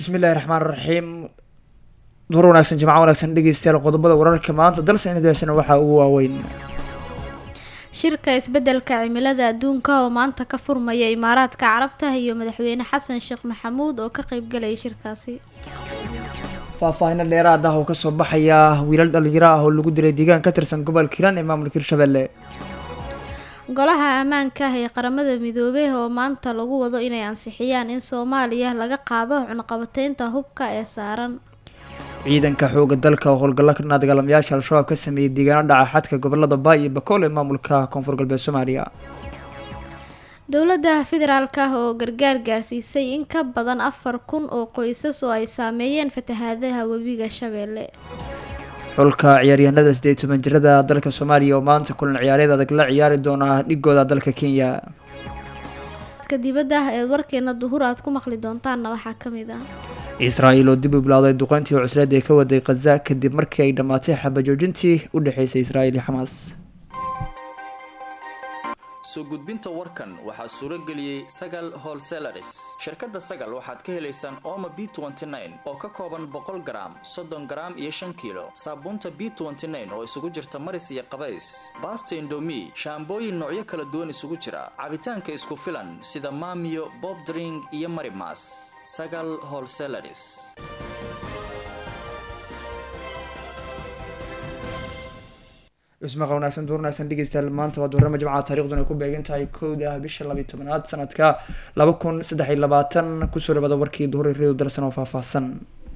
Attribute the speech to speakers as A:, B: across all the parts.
A: bismillahi raxmaan raxiim duhur wanaagsan jimco wanaagsan dhegeystayaal qodobada wararka maanta dalsan idaasana waxaa ugu waaweyn
B: shirka isbeddelka cimilada adduunka oo maanta ka furmaya imaaraadka carabta iyo madaxweyne xasan sheekh maxamuud oo ka qeybgalaya shirkaasi
A: faahfaahino dheeraad ah oo kasoo baxaya wiilal dhalinyaro ah oo lagu dilay deegaan ka tirsan gobolka hiiraan ee maamulka hirshabelle
B: golaha ammaanka ah ee qaramada midoobey oo maanta lagu wado inay ansixiyaan in soomaaliya laga qaado cunaqabateynta hubka ee saaran
A: ciidanka xooga dalka oo howlgalla kana dagaalamayaasha al-shabaab ka sameeyey deegaano dhaca xadka gobolada baay iyo bakool ee maamulka koonfur galbeed soomaaliya
B: dowladda federaalka ah oo gargaar gaarsiisay in ka badan afar kun oo qoysas oo ay saameeyeen fatahaadaha webiga shabeelle
A: xulka ciyaaryahanada sideed toban jirada dalka soomaaliya oo maanta kulan ciyaareed adag la ciyaari doona dhigooda dalka kenya
B: ka dibadda eed warkeena duhur aad ku maqli doontaanna waxaa ka mid ah
A: israa'iil oo dib u bilowday duqeyntii cusleed ee ka waday khaza kadib markii ay dhammaatay xabajoojintii u dhexeysay israa'iil iyo xamaas
C: soo gudbinta warkan waxaa suuro geliyey sagal holselaris shirkadda sagal waxaad ka helaysaan ooma b oo ka kooban boqol garaam soddon garaam iyo shan kiilo saabuunta b oo isugu jirta maris iyo qabays baasta indomi shaambooyin noocyo kala duwan isugu jira cabitaanka isku filan sida maamiyo bob dring iyo marimas sagal holselaris
A: ismaqa wanaagsan duur wanaagsan dhegeystayaal maanta waa duurama jimcaha taariikhduna ay ku beegan tahay kowda bisha labiyi tobanaad sanadka laba kun saddex iyo labaatan kusoo dhawaada warkii duhur reedu dalsan oo faahfaahsan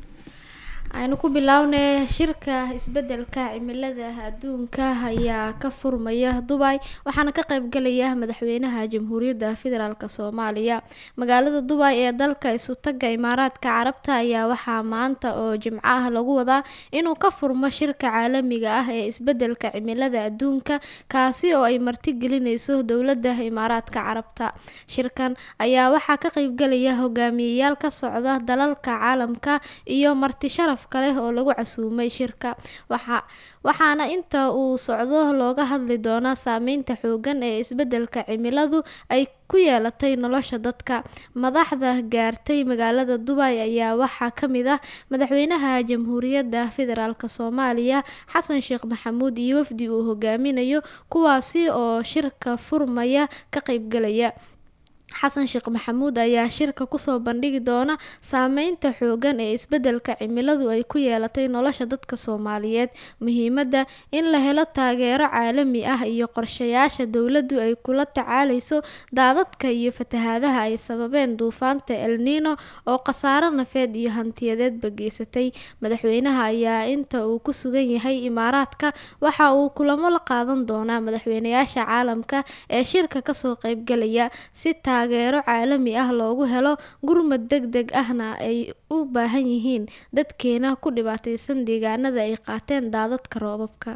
B: aynu ku bilownay shirka isbeddelka cimilada adduunka ayaa ka furmaya dubay waxaana ka qeybgalaya madaxweynaha jamhuuriyadda federaalk soomaaliya magaalada dubay ee dalka isutaga imaaraadka carabta ayaa waxaa maanta oo jimco ah lagu wadaa inuu ka furmo shirka caalamiga ah ee isbeddelka cimilada adduunka kaasi oo ay martigelineyso dowladda imaaraadka carabta shirkan ayaa waxaa ka qeybgalaya hogaamiyeyaal ka socda dalalka caalamka iyo marti sharaf kaleh oo lagu casuumay shirka waxa waxaana inta uu socdo looga hadli doonaa saameynta xoogan ee isbeddelka cimiladu ay ku yeelatay nolosha dadka madaxda gaartay magaalada dubay ayaa waxaa ka mid ah madaxweynaha jamhuuriyadda federaalk soomaaliya xasan sheekh maxamuud iyo wafdi uu hogaaminayo kuwaasi oo shirka furmaya ka qeybgalaya xasan sheekh maxamuud ayaa shirka kusoo bandhigi doona saameynta xoogan ee isbeddelka cimiladu ay ku yeelatay nolosha dadka soomaaliyeed muhiimadda in la helo taageero caalami ah iyo qorshayaasha dowladdu ay kula tacaaleyso daadadka iyo fatahaadaha ay sababeen duufaanta elnino oo khasaaro nafeed iyo hantiyadeedba geysatay madaxweynaha ayaa inta uu ku sugan yahay imaaraadka waxa uu kulamo la qaadan doonaa madaxweynayaasha caalamka ee shirka kasoo qeybgalaya si taageero caalami ah loogu helo gurmad deg deg ahna ay u baahan yihiin dadkeena ku dhibaateysan deegaanada ay qaateen daadadka roobabka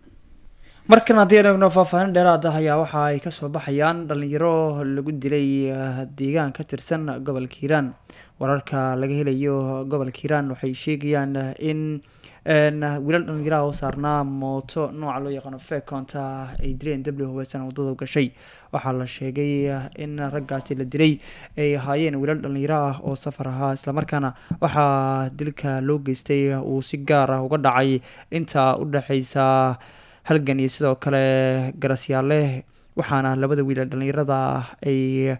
A: markan haddii aan eegno faahfaahin dheeraad ah ayaa waxa ay kasoo baxayaan dhalinyaro lagu dilay deegaan ka tirsan gobolka hiiraan wararka laga helayo gobolka hiiraan waxay sheegayaan in wiilal dhalinyaraha oo saarnaa mooto nooca loo yaqaano fekonta ay dileen w hubeysan wadada gashay waxaa la sheegay in raggaasi la dilay ay ahaayeen wiilal dhalinyaro ah oo safar ahaa islamarkaana waxaa dilka loo geystay uu si gaar ah uga dhacay inta u dhexeysa halgan iyo sidoo kale garasyaale waxaana labada wiilal dhalinyarada ay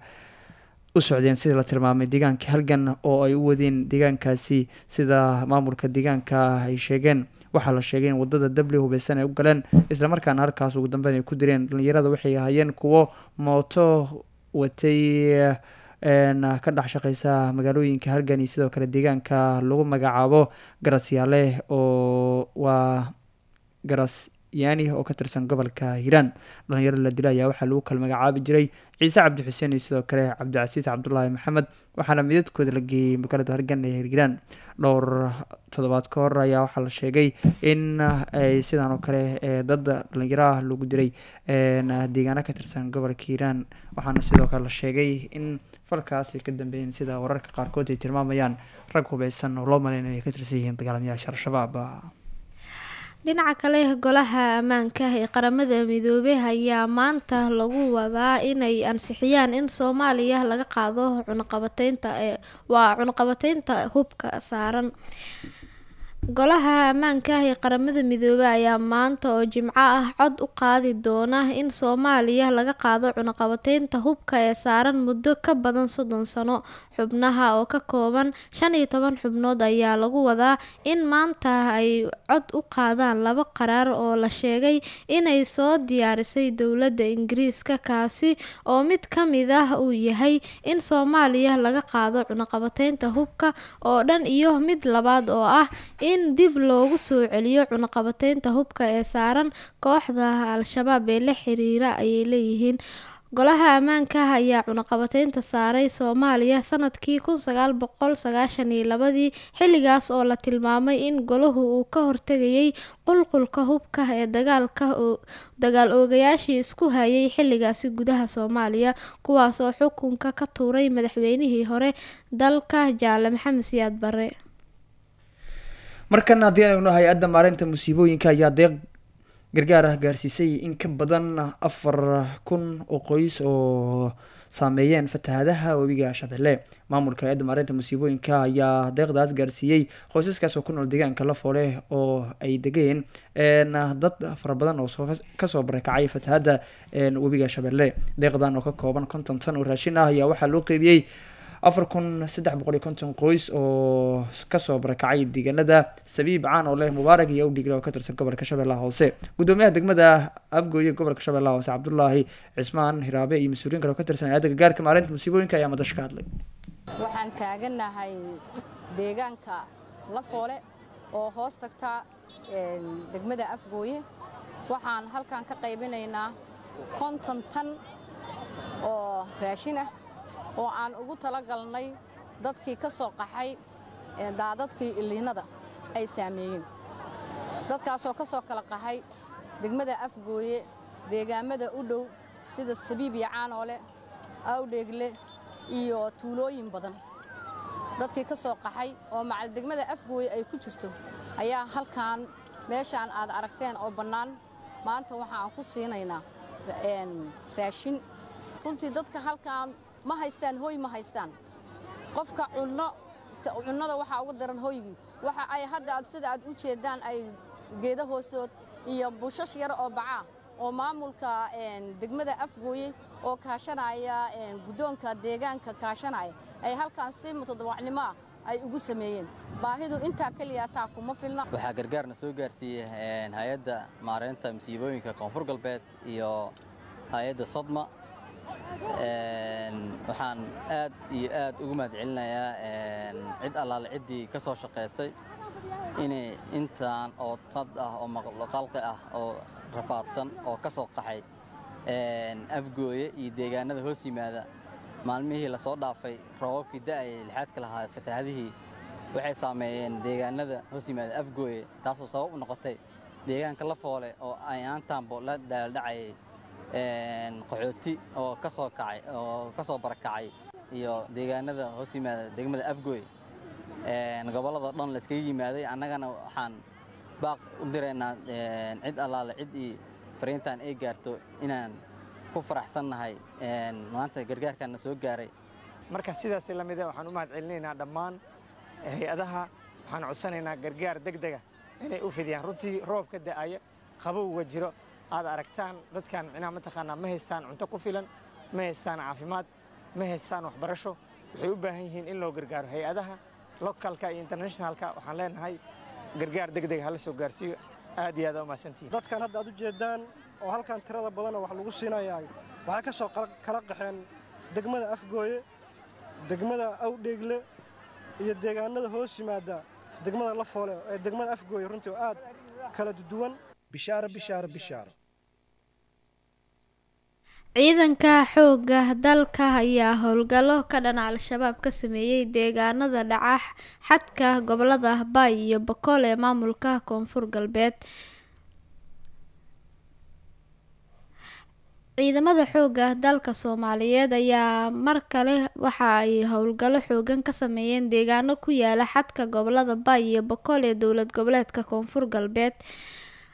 A: u socdeen sidii la tilmaamay deegaanka halgan oo ay u wadeen deegaankaasi sida maamulka deegaanka ay sheegeen waxaa la sheegay in wadada w hubeysan ay u galeen islamarkaana halkaas ugu dambeyn ay ku direen dhalinyarada waxay ahaayeen kuwo mooto watay ka dhex shaqeysa magaalooyinka halgan iyo sidoo kale deegaanka lagu magacaabo garasyaale oo waa garas yaani oo ka tirsan gobolka hiiraan dhalinyaro la dila ayaa waxaa lagu kala magacaabi jiray ciise cabdi xuseen iyo sidoo kale cabdicasiis cabdulaahi maxamed waxaana midadkooda la geeyey magaalada hargan ee hiiraan dhowr toddobaad ka hor ayaa waxaa la sheegay in ay sidaan oo kale dad dhalinyaro ah lagu diray deegaano ka tirsan gobolka hiiraan waxaana sidoo kale la sheegay in falkaasi ka dambeeyeen sida wararka qaarkood ay tilmaamayaan rag hubeysan oo loo maleyn inay ka tirsan yihiin dagaalamayaasha al-shabaab
B: dhinaca kale golaha ammaanka ee qaramada midoobey ayaa maanta lagu wadaa inay ansixiyaan in soomaaliya laga qaado cunaqabateynta ee waa cunaqabateynta hubka saaran golaha ammaanka ee qaramada midoobey ayaa maanta oo jimco ah cod u qaadi doona in soomaaliya laga qaado cunaqabateynta hubka ee saaran muddo ka badan soddon sano xubnaha oo ka kooban shan iyo toban xubnood ayaa lagu wadaa in maanta ay cod u qaadaan laba qaraar oo la sheegay inay soo diyaarisay dowladda ingiriiska kaasi oo mid ka mid ah uu yahay in soomaaliya laga qaado cunaqabateynta hubka oo dhan iyo mid labaad oo ah in dib loogu soo celiyo cunaqabateynta hubka ee saaran kooxda al-shabaab ee la xiriira ayay leeyihiin golaha ammaanka ayaa cunaqabateynta saaray soomaaliya sanadkii kun sagaal boqol sagaashan iyo labadii xilligaas oo la tilmaamay in golahu uu ka hortegayay qulqulka hubka ee dagaalka dagaal oogayaashii isku hayay xilligaasi gudaha soomaaliya kuwaas oo xukunka ka tuuray madaxweynihii hore dalka jaale maxamed siyaad bare
A: markan haddii aynu hay-adda maareynta musiibooyinka ayaa deeq gargaar ah gaarsiisay in ka badan afar kun oo qoys oo saameeyeen fatahadaha webiga shabeelle maamulka hay-adda maareynta musiibooyinka ayaa deeqdaas gaarsiiyey qoysaskaas oo ku nool deegaanka lafoole oo ay degeen dad fara badan oo kasoo barakacay fatahadda webiga shabeelle deeqdan oo ka kooban konton tan oo raashin ah ayaa waxaa loo qeybiyey afar kun saddex boqol iyo konton qoys oo kasoo barakacay deegaanada sabiib caan oo leh mubaarak iyo awdhigle oo ka tirsan gobolka shabeellaha hoose gudoomiyaha degmada afgooye gobolka shabeellaha hoose cabdulaahi cismaan hiraabe iyo mas-uuliyin kale oo ka tirsan hay-adda gargaarka maalinta musiibooyinka ayaa madasho ka hadlay
D: waxaan taaganahay deegaanka lafoole oo hoos tagta degmada afgooye waxaan halkan ka qaybinaynaa konton tan oo raashin ah oo aan ugu talagalnay dadkii ka soo qaxay daadadkii iliinada ay saameeyeen dadkaasoo ka soo kala qaxay degmada afgooye deegaammada u dhow sida sabiib iyo caanoole awdheegle iyo tuulooyin badan dadkii ka soo qaxay oo macal degmada afgooye ay ku jirto ayaa halkan meeshaan aad aragteen oo bannaan maanta waxaan ku siinaynaa raashin runtii dadka halkaan ma haystaan hoy ma haystaan qofka cunno cunnada waxaa uga daran hoygii waxa ay hadda aad sida aad u jeeddaan ay geeda hoostood iyo bushash yar oo bacaa oo maamulka degmada afgooye oo kaashanaya guddoonka deegaanka kaashanaya ay halkaan si mutadawacnimo ah ay ugu sameeyeen baahidu intaa keliya taa kuma filna
E: waxaa gargaarna soo gaarsiiyey hay-adda maareynta musiibooyinka koonfur galbeed iyo hay-adda sodma waxaan aad iyo aad ugu mahad celinayaa cid allaale ciddii ka soo shaqaysay inay intaan oo tad ah oo maqalqi ah oo rafaadsan oo ka soo qaxay afgooye iyo deegaanada hoos yimaada maalmihii la soo dhaafay roobabkii da'aya lixaadka lahaa fatahaadihii waxay saameeyeen deegaanada hoos yimaada afgooye taasoo sabab u noqotay deegaanka la foole oo ayaantaanbo la daaldhacayay qaxooti oo ka soo kacay oo ka soo barakacay iyo deegaanada hoos yimaada degmada afgooy gobolladao dhan la iskaga yimaaday annagana waxaan baaq u diraynaa cid allaale cid ii fariintan ay gaarto inaan ku faraxsannahay maanta gargaarkanna soo gaaray
F: marka sidaas la mida waxaan u mahad celinaynaa dhammaan hay-adaha waxaan codsanaynaa gargaar deg dega inay u fidiyaan runtii roob ka da'aya qabowga jiro aad aragtaan dadkan micnaha mataqaanaa ma haystaan cunto ku filan ma haystaan caafimaad ma haystaan waxbarasho waxay u baahan yihiin in loo gargaaro hay-adaha localka iyo internationalka waxaan leenahay gargaar deg deg hala soo gaarsiiyo aad iyo aad u mahadsantihiin
G: dadkan hadda aad u jeedaan oo halkan tirada badanoo wax lagu siinayaa waxay ka soo kala qaxeen degmada afgooye degmada awdheegle iyo deegaanada hoos yimaada degmada lafoole ee degmada afgooye runtii oo aad kala duwan bishaaro bishaaro bishaaro
B: ciidanka xoogga dalka ayaa howlgallo ka dhana al-shabaab ka sameeyey deegaanada dhaca xadka gobolada baay iyo bakool ee maamulka koonfur galbeed ciidamada xoogga dalka soomaaliyeed ayaa mar kale waxa ay howlgallo xoogan ka sameeyeen deegaano ku yaala xadka gobolada baay iyo bakool ee dowlad goboleedka koonfur galbeed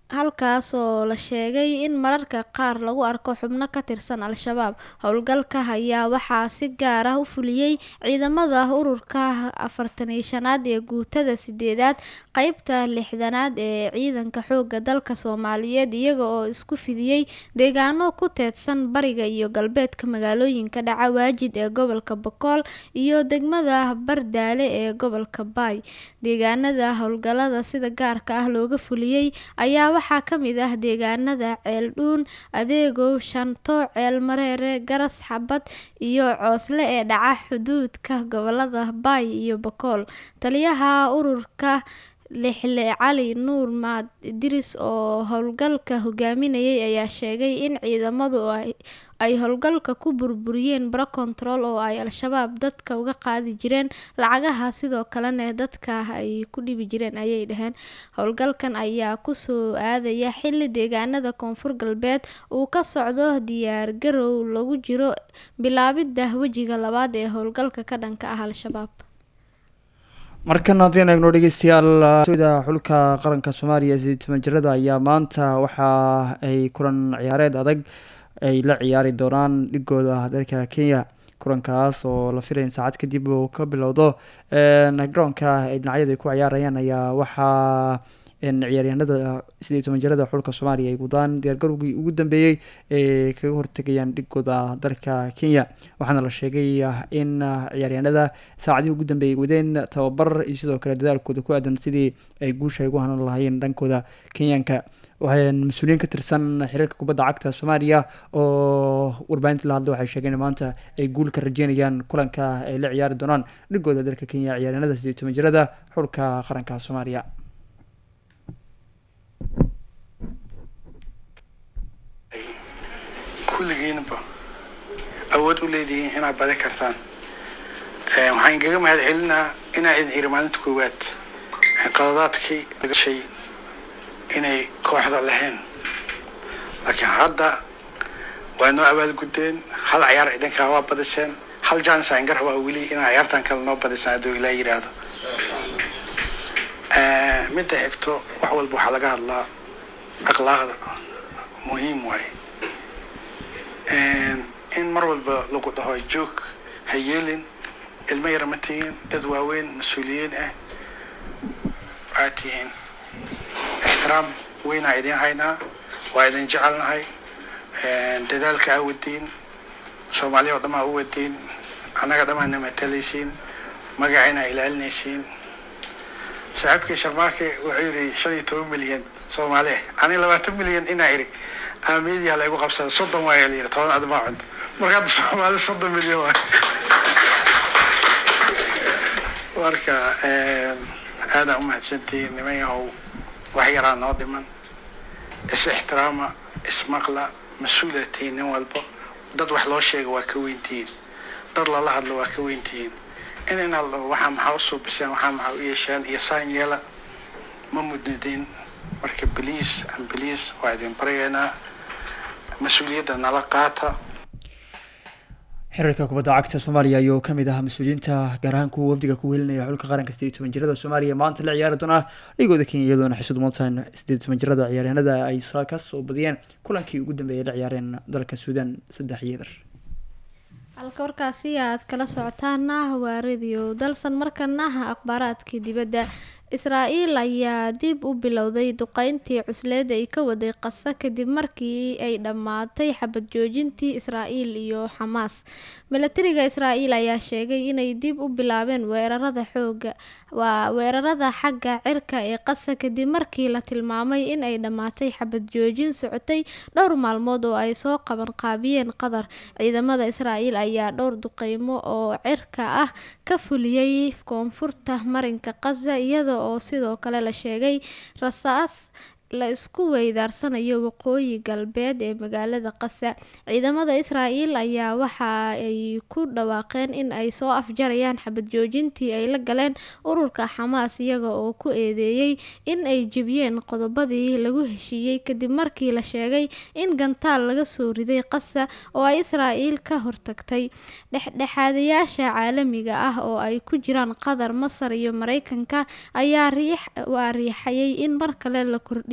B: halkaas oo la sheegay in mararka qaar lagu arko xubno ka tirsan al-shabaab howlgalka ayaa waxaa si gaar ah u fuliyey ciidamada ururka afartan iyo shanaad ee guutada sideedaad qeybta lixdanaad ee ciidanka xooga dalka soomaaliyeed iyaga oo isku fidiyey deegaano ku teedsan bariga iyo galbeedka magaalooyinka dhaca waajid ee gobolka bokool iyo degmada bardaale ee gobolka baay deegaanada howlgalada sida gaarka ah looga fuliyey ayaa waxaa ka mid ah deegaanada ceeldhuun adeegow shanto ceel mareere garas xabad iyo coosle ee dhaca xuduudka gobolada baay iyo bakool taliyaha ururka lixle cali nuur maad diris oo howlgalka hogaaminayay ayaa sheegay in ciidamadu ay howlgalka ku burburiyeen baro control oo ay al-shabaab dadka uga qaadi jireen lacagaha sidoo kalena dadka ay ku dhibi jireen ayay dhaheen howlgalkan ayaa kusoo aadaya xili deegaanada koonfur galbeed uu ka socdo diyaar garow lagu jiro bilaabidda wejiga labaad ee howlgalka ka dhanka ah al-shabaab
A: markan haddii an eegno dhegeystayaal da xulka qaranka soomaaliya sideed toban jirada ayaa maanta waxa ay kulan ciyaareed adag ay la ciyaari doonaan dhigooda dalka kenya kulankaas oo la filaya in saacad kadib uu ka bilowdo garoonka ay dhinacyada ay ku ciyaarayaan ayaa waxaa ciyaaryahanada sideed toban jirada xulka soomaaliya ay wadaan diyaargarowgii ugu dambeeyey ee kaga hortegayaan dhigooda dalka kenya waxaana la sheegay in ciyaaryahanada saacadihii ugu dambeeyay wadeen tababar iyo sidoo kale dadaalkooda ku aadan sidii ay guusha ay ugu hanan lahaayeen dhankooda kenyaanka mas-uuliyiin ka tirsan xiriirka kubadda cagta soomaaliya oo warbaahinta la hadla waxay sheegeen maanta ay guul ka rajeynayaan kulanka ay la ciyaari doonaan dhigooda dalka kenya ciyaaryahanada sideed toban jirada xulka qaranka soomaaliya
H: kulligiinba awood u leedihiin inaad badi kartaan waxaan igaga mahad celinaa inaa idin iri maalinta koowaad qaladaadkii laga shay inay kooxda lahayn laakiin hadda waa noo abaalguddeen hal ciyaar idinkaa waa badiseen hal jaanis aan garabaa weli inaa ciyaartan kale noo badisaan hadduu ilaa yiraahdo midda xigto wax walba waxaa laga hadlaa akhlaaqda muhiim waaye in mar walba lagu dhaho joog ha yeelin ilmo yara ma tihiin dad waaweyn mas-uuliyiin ah aad tihiin ixtiraam weynaa idin haynaa waa idin jecelnahay dadaalka aa wadiin soomaaliya oo dhamaa u wadiin annaga dhamaana matalaysiin magacayna ilaalinaysiin saaxiibkii sharmaarke wuxuu yidhi shan iyo toban milyan soomaali ah ani labaatan milyan inaa iri aamiyadia laygu qabsada soddon waaya la yidhi toban admaa cunto marka hadda soomaali soddon milyan waay marka aadaan u mahadsantihiin niman yahow wax yaraa noo dhiman is ixtiraama ismaqla mas-uula tihiin nin walbo dad wax loo sheega waa ka weyntihiin dad lala hadlo waa ka weyntihiin in in waxaa maxaa u suubiseen waxaa maxaa u yeesheen iyo saan yeela ma mudnidin marka beliis an beliis waa idin baryaynaa mas-uuliyadda nala qaata
A: xiriirka kubadda cagta soomaaliya ayuu kamid ahaa mas-uuliyiinta gaar ahaan kuwa wafdiga ku welinaya xulka qaranka sideed toban jirada soomaaliya maanta la ciyaari doona dhigooda kenya iyadoona xisud mudan sideed toban jirada ciyaaryahanada ay ka soo badiyeen kulankii ugu dambeeyay la ciyaareen dalka suudan saddex iyo eber
B: halka warkaasi aad kala socotaana waa radio dalsan markana akhbaaraadkii dibadda israa-el ayaa dib u bilowday duqeyntii cusleed ay ka waday qasa kadib markii ay dhammaatay xabad joojintii israael iyo xamaas milatariga israael ayaa sheegay inay dib u bilaabeen weerarada xooga waa weerarada xagga cirka ee qasa kadib markii la tilmaamay in ay dhammaatay xabad joojin socotay dhowr maalmood oo ay soo qaban qaabiyeen qatar ciidamada israael ayaa dhowr duqeymo oo cirka ah ka fuliyey koonfurta marinka qaza iyada oo sidoo kale la sheegay rasaas la isku weydaarsanayo waqooyi galbeed ee magaalada qasa ciidamada israael ayaa waxa ay ku dhawaaqeen in ay soo afjarayaan xabad joojintii ay la galeen ururka xamaas iyaga oo ku eedeeyey in ay jebiyeen qodobadii lagu heshiiyey kadib markii la sheegay in gantaal laga soo riday qasa oo ay israael ka hortagtay dhexdhexaadayaasha caalamiga ah oo ay ku jiraan qatar masar iyo mareykanka ayaa waa riixayay in mar kale la kordhiyo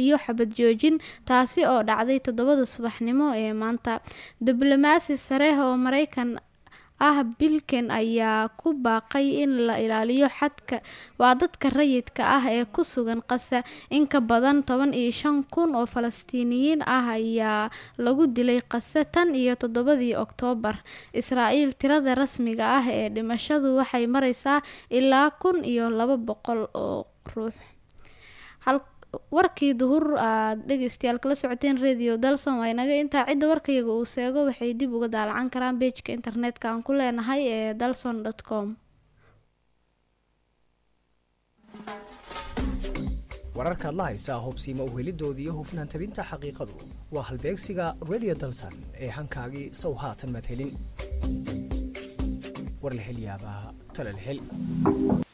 B: heshiiyo xabad joojin taasi oo dhacday toddobada subaxnimo ee maanta diblomaasi sare oo mareykan ah bilken ayaa ku baaqay in la ilaaliyo xadka waa dadka rayidka ah ee ku sugan qasa in ka badan toban iyo shan kun oo falastiiniyiin ah ayaa lagu dilay qase tan iyo toddobadii oktoobar israa'iil tirada rasmiga ah ee dhimashadu waxay mareysaa ilaa kun iyo laba boqol oo ruux warkii duhur aad dhegeystayaal kala socoteen radio dalson waa inaga intaa cidda warkayaga uu seego waxay dib uga daalacan karaan beejka internetka aan ku leenahay ee dalson com
I: wararkaad la haysaa hubsiima uhelidooda iyo hufnaan tabinta xaqiiqadu waa halbeegsiga radio dalson ee hankaagii sow haatan madhelin war la hel yaabaa tala la hel